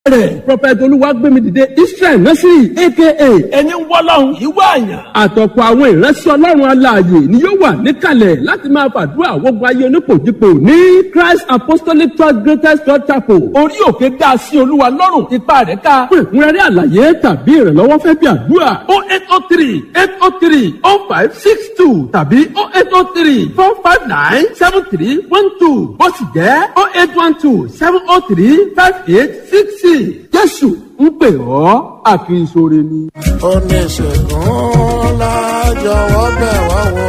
rẹ̀ prọfẹ̀tì olúwàgbẹ́mídìde israel nursery aka ẹni wọ́lọ́hún ìwé àyàn. àtọ̀pọ̀ àwọn ìránṣẹ́ ọlọ́run aláàyè ni yóò wà níkàlẹ̀ láti máa fàdúrà wọ́gbọ́n ayé onípòjìpò ní christ apostolic church greatest church chapel orí òkè dá sí olúwa lọ́rùn ipa rẹ̀ ká fún ìkúnrẹ́rẹ́ àlàyé tàbí ìrànlọ́wọ́ fẹ́ bí àdúrà o eight o three eight o three o five six two tàbí o eight o three four five nine seven three one two ó sì jẹ́ o eight one two seven o three five eight six six jésù ń pè ọ́ àfi ìṣòro ni. oníṣègùn la jọ̀wọ́ bẹ̀ wá wò.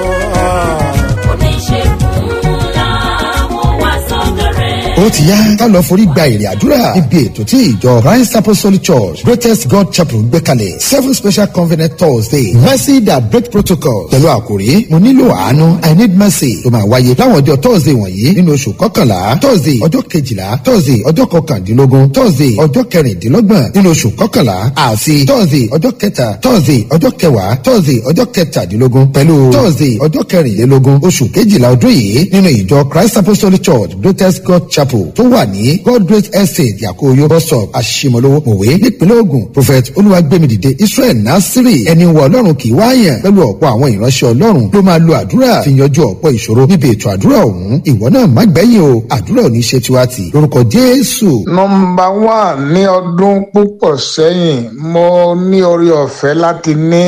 oníṣègùn làwọn wá sọ́dọ̀ rẹ̀. ó ti yá ká lọ forí gba èrè àdúrà ibi ètò tí ìjọ christ apostolic church greatest god chapel gbé kalẹ̀ seven special covenant thursday mercy that break protocol pẹ̀lú àkòrí mo nílò àánú i need mercy ló máa wáyé láwọn ọjọ́ thursday wọ̀nyí nínú oṣù kọkànlá thursday ọjọ́ kejìlá thursday ọjọ́ kọkàndínlógún thursday ọjọ́ kẹrìndínlọ́gbọ̀n nínú oṣù kọkànlá àti thursday ọjọ́ kẹta thursday ọjọ́ kẹwàá thursday ọjọ́ kẹtàdínlógún pẹ̀lú thursday ọjọ́ kẹrìnlélógún oṣù kejìlá ọdún yìí nínú ìjọ christ apostolic church greatest god chapel tó wà ní god great estate yakoyo bus stop aṣimolowo mòwe nípínlẹ̀ ogun prophet olúwàgbẹ́mìdìde israel nasiri ẹni wọ ọlọ́run kì í wáyàn pẹ̀lú ọ̀pọ̀ àwọn ìránṣẹ́ ọlọ́run ló máa lo àdúrà fi yanjú ọ̀pọ̀ ìṣòro níbi ètò àdúrà ọ̀hún ìwọ náà má gbẹ̀yìn o àdúrà ò ní ṣe tiwa tì lórúkọ jésù. nọmba one ní ọdún púpọ̀ sẹ́yìn mo ní orí ọ̀fẹ́ láti ní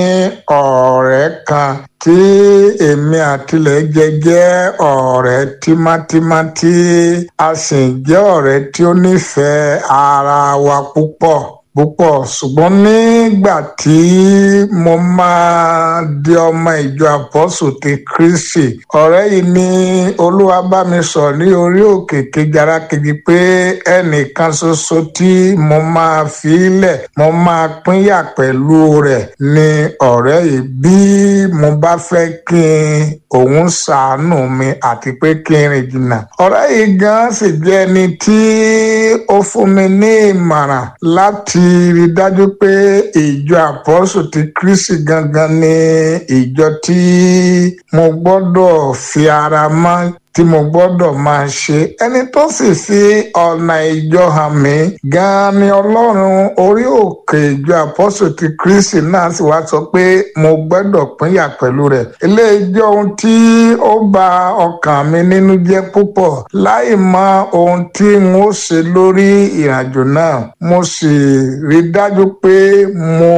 ọ̀rẹ́ kan tí èmi àtilẹ̀ jẹ jẹ́ ọ̀rẹ́ tímátímá tí a sì jẹ́ ọ̀rẹ́ tí ó nífẹ̀ẹ́ ara wa púpọ̀ púpọ̀ ṣùgbọ́n nígbà tí mo máa di ọmọ ìjọ àpọ́sù ti kristi ọ̀rẹ́ yìí ní olúwa bá mi sọ ní orí òkè kejara kejì pé ẹnìkan ṣoṣo tí mo máa fi lẹ̀ mo máa pínyà pẹ̀lú rẹ̀ ní ọ̀rẹ́ yìí bí mo bá fẹ́ kí n òun ṣàánú mi àti pé kí n rìn jìnnà ọ̀rẹ́ yìí gan sì jẹ́ ẹni tí ó fún mi ní ìmọ̀ràn láti rí dájú pé ìjọ àpọ́sù ti kristi gangan ni ìjọ tí mo gbọ́dọ̀ fi ara mọ́ tí mo gbọ́dọ̀ máa ṣe ẹni tó sì fi ọ̀nà ìjọ hàn mí gan-an ni ọlọ́run orí òkè ìjọ àpọ́sù ti kristi náà sì wá sọ pé mo gbọ́dọ̀ pínyà pẹ̀lú rẹ̀ eléyìí jẹ́ ohun tí ó bà ọkàn mi nínú jẹ́ púpọ̀ láì mọ ohun tí n ó ṣe lórí ìrìnàjò náà mo sì rí dájú pé mo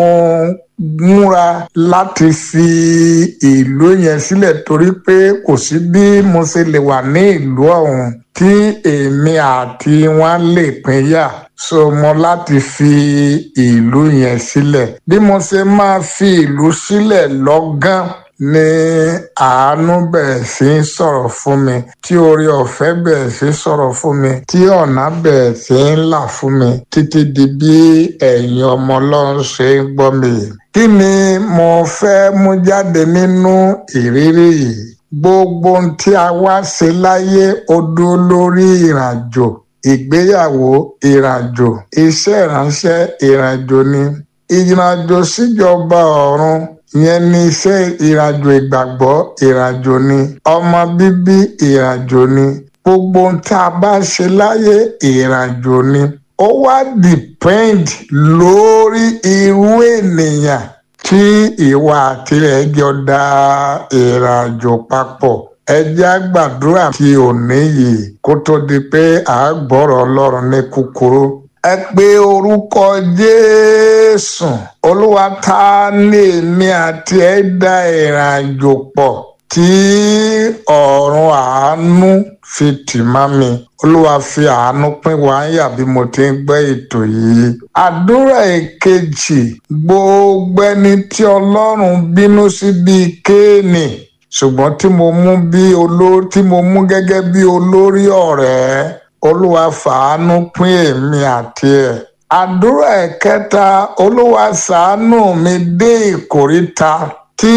múra láti fi ìlú yẹn sílẹ̀ torí pé kò sí bí mo ṣe lè wà ní ìlú ọ̀hún tí èmi àti wọn lè pínyà so mo láti fi ìlú yẹn sílẹ̀ bí mo ṣe máa fi ìlú sílẹ̀ lọ́gán ní àánú bẹ̀rẹ̀ sí í sọ̀rọ̀ fún mi tí orí ọ̀fẹ́ bẹ̀rẹ̀ sí í sọ̀rọ̀ fún mi tí ọ̀nà bẹ̀rẹ̀ sí í là fún mi títí di bí ẹ̀yin ọmọ ọlọ́run ṣe ń gbọ́ mi. kí ni mo fẹ́ mú jáde nínú ìrírí yìí? gbogbo ohun tí a wá ṣe láyé ó dúró lórí ìrìnàjò ìgbéyàwó ìrìnàjò iṣẹ́ ìránṣẹ́ ìrìnàjò ni ìrìnàjò síjọba ọ̀run ìyẹn ní iṣẹ́ ìrìnàjò ìgbàgbọ́ ìrìnàjò ni ọmọ bíbí ìrìnàjò ni gbogbo ohun tí a bá ṣe láyé ìrìnàjò ni ó wá depend lórí irú ènìyàn tí ìwà àtirẹ̀ jọ da ìrìnàjò papọ̀ ẹ jẹ́ á gbàdúrà tí òní yìí kó tó di pé à á gbọ́rọ̀ ọlọ́run ní kúkúrú ẹ pé orúkọ jésù olúwa ta ní èmi àti ẹ dá ìrìnàjò pọ̀ tí ọ̀run àánú fi tì má mi olúwa fi àánú pín wá yà bí mo ti ń gbọ́ ètò yìí. àdúrà èkejì gbogbo ẹni tí ọlọ́run bínú sí bíi kéènì ṣùgbọ́n tí mo mú bí olórí tí mo mú gẹ́gẹ́ bí olórí ọ̀rẹ́ olúwa fàánú pín èmi àti ẹ̀. àdúrà ẹ̀kẹta olúwa ṣàánú mi dé ìkóríta tí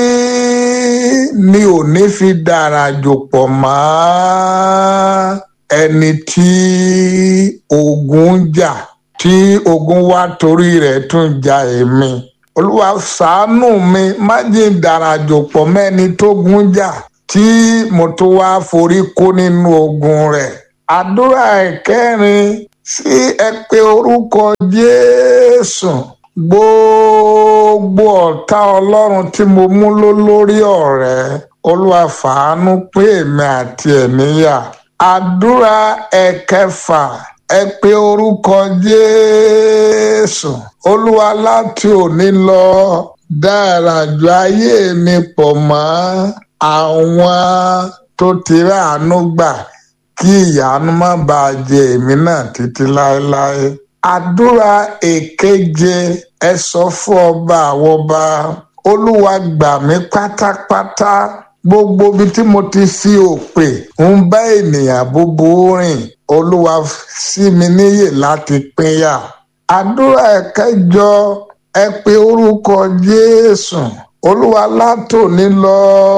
mi ò ní fi dára jò pọ̀ mọ́ ẹni tí ogun ń jà tí ogun wá torí rẹ̀ tún ja èmi olúwa ṣàánú mi má jẹ́ ìdárajò pọ̀ mẹ́ni tó gun jà tí mo tó wá forí kó nínú ogun rẹ̀ àdúrà ìkẹrin sí ẹ pé orúkọ jésù gbogbo ọ̀tá ọlọ́run tí mo mú ló lórí ọ̀rẹ́ olúwa fàánú pé èmi àti ẹ̀ níyà àdúrà ẹ̀kẹfà ẹ pé orúkọ jésù olúwa láti òní lọ dára ju ayé mi pọ̀ mọ́ àwọn tó ti ráàánú gbà kí ìyanu má bàa jẹ èmi náà títí láéláé àdúrà èkeje ẹ sọ fún ọba àwọn ọba olúwa gbà mí pátápátá gbogbo ibi tí mo ti fi òpè ń bá ènìyàn búburú rìn olúwa sí mi níyè láti pínyà àdúrà ẹ̀kẹjọ ẹ pé orúkọ jésù olúwa látòní lọ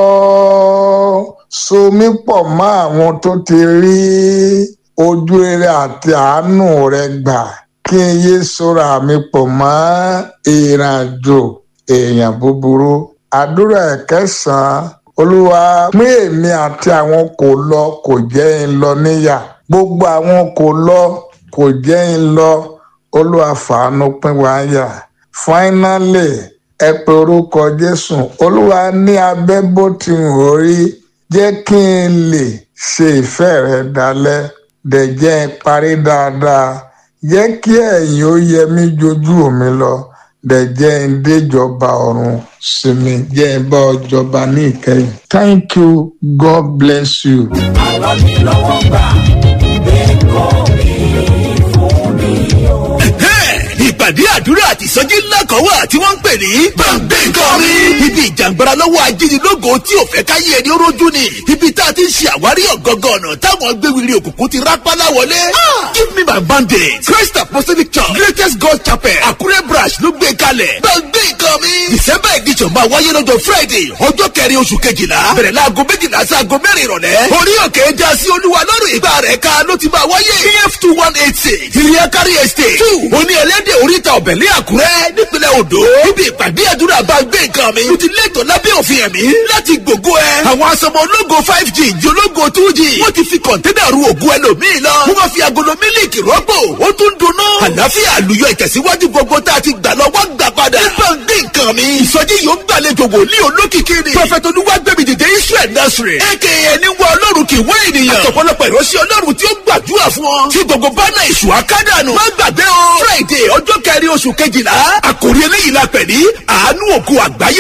so mí pọ̀ mọ́ àwọn tó ti rí ojú rere àti àánú rẹ gbà kí n yé sora mi pọ̀ mọ́ ìrìnàjò èèyàn búburú àdúrà ẹ̀kẹsàn-án olúwa pín èmi àti àwọn kò lọ kò jẹ́ ń lọ níyà gbogbo àwọn kò lọ kò jẹ́ ń lọ olúwa fàánú pín wá yà finally ẹ pe orúkọ jésù olúwa ní abẹ́ bó ti wò rí jẹ́ kí n lè ṣe ìfẹ́ rẹ dalẹ̀ dẹ̀ jẹ́ n parí dáadáa jẹ́ kí ẹ̀yìn ó yẹ mí jojú mi lọ dẹ̀ jẹ́ n déjọba ọ̀run sí mi jẹ́ n bá ọ jọba ní ìkẹyìn. thank you god bless you. àwọn mi lọ́wọ́ gbà ẹ̀kọ́ mi fún mi o. ìpàdé àdúrà àti ìsọjí ńlá kan wà tí wọ́n ń pè ní gbàngbé nǹkan mi. ibi ìjàngbara lọ́wọ́ ajínigbógo tí ò fẹ́ káyé ẹni ó rójú ni. ibi tá a ti ń ṣe àwárí ọ̀gọ́ngàn ọ̀nà táwọn gbéwìrì òkùnkùn ti rápálá wọlé. give me my bandage christ apostolic church greatest god chapel àkúrẹ́ branch ló gbé kalẹ̀. gbàngbé nǹkan mi. december edition máa wáyé lọ́jọ́ friday ọjọ́ kẹrin oṣù kejìlá bẹ̀rẹ̀ láago méjìlá sí aago mẹ́rin ìrọ̀lẹ́. orí òkè já sí olúwa lọ́rùn ìgbà rẹ̀ ká ló ti máa wáyé. kf two one eight six ìrìnàkárí estate two oní ẹlẹ́dẹ̀ oríta ọ̀bẹ̀lẹ̀ àkúrẹ́ nípínlẹ̀ odò. níbi ìpàdé àdúrà bá gbé nǹkan mi. mo ti lẹ́tọ̀ lábẹ́ òfin ẹ̀mí láti gbògo ẹ. àwọn asọmọ ológo five g di ológo two g. wọ́n ti fi kọ̀ńténà ru ògùn ẹlòmíì lọ. wọ́n máa fi agolo mílíkì rọ́pò. ó tún dunnú. àlàáfíà àlùyọ ìtẹ̀síwájú gbogbo tá a ti gbà lọ́wọ́ gbà padà. nípa gbé nǹkan mi. ìsọjí yóò gbàlejò wòlíì olókìkí ni. prọfẹ̀tì olúwàgbẹ̀mí dìde israel nursery. aka ẹni wọ ọlọ́run kì í wá ènìyàn. àtọ̀pọ̀lọpọ̀ ìránṣẹ́ ọlọ́run tí ó gbàdúrà fún ọ. tí gbogbo bánà ìṣù akádànù. má gbàgbé o. friday ọjọ́ kẹrin oṣù kejìlá. àkòrí eléyìí la pẹ̀ ní àánú òkú àgbáyé